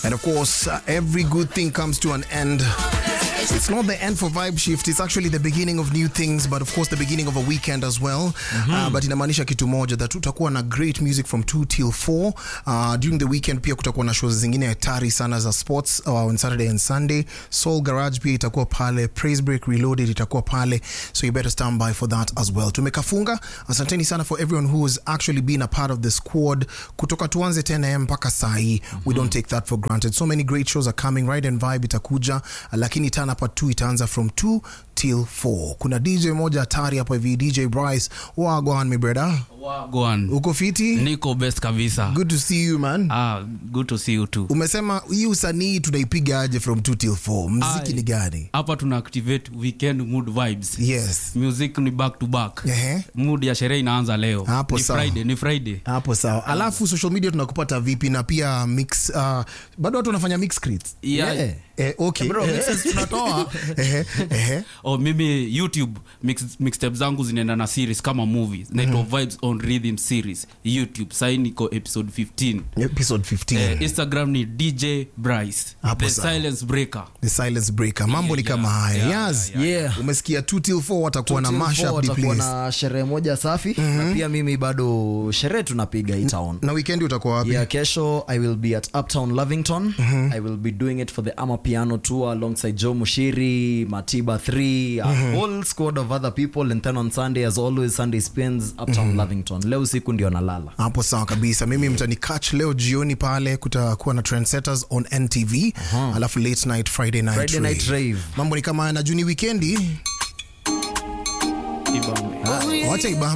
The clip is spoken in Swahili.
And of course, uh, every good thing comes to an end. It's not the end for Vibe Shift, it's actually the beginning of new things, but of course the beginning of a weekend as well. Uh, but inamaanisha kitu moja that tutakuwa na great music from 2 till 4. Uh, during the weekend pia kutakuwa na shows zingine hatari sana za sports uh, on Saturday and Sunday. Soul Garage pia itakuwa pale, Praise Break Reloaded itakuwa pale, so you better stand by for that as well. Tumekafunga. Asanteni sana for everyone who has actually been a part of the squad kutoka tuanze 10 am mpaka saa hii. We don't take that for granted. So many great shows are coming. Ride and Vibe itakuja, uh, lakini turn up at 2 itaanza from 2 till 4. Kuna DJ moja hatari hapo hivi, DJ Bryce. Wagwan my brother. Wagwan. Uko fiti? Niko best kabisa. Good to see you man. Ah, good to see you too. Umesema hii usanii tunaipiga aje from 2 till 4? Mziki Aye. ni gani? Hapa tuna activate weekend mood vibes. Yes. Music ni back to back. Ehe. Mood ya sherehe inaanza leo. Hapo ni sawa. Friday, ni Friday. hapo sawa alafu social media tunakupata vipi na pia mix uh, bado watu wanafanya mix crits Yeah. Yeah. eh, okay Bro, mixes tunatoa. Ehe, ehe. Oh, mimi youtube mix, mixtape zangu zinaenda na series kama movies naitwa vibes on rhythm series youtube sai niko episode 15 episode 15 eh, instagram ni dj bryce Hapo the sawa. silence breaker the silence breaker mambo ni Yeah, kama yeah, haya yeah, yes yeah, yeah. umesikia 2 till 4 watakuwa na Till mash four up the watakuwa place na sherehe moja safi na pia mimi bado sherehe tunapiga hii town na weekend utakuwa wapi yeah kesho i will be at uptown lovington i will be doing it for the ama piano tour alongside joe mushiri matiba 3 a whole squad of other people and then on sunday as always sunday spins uptown lovington leo usiku ndio nalala hapo sawa kabisa mimi mtani catch leo jioni pale kutakuwa na trendsetters on ntv alafu late night friday night, Friday night rave. mambo ni kama haya na juni wikendi Ibambe. wacha ibambe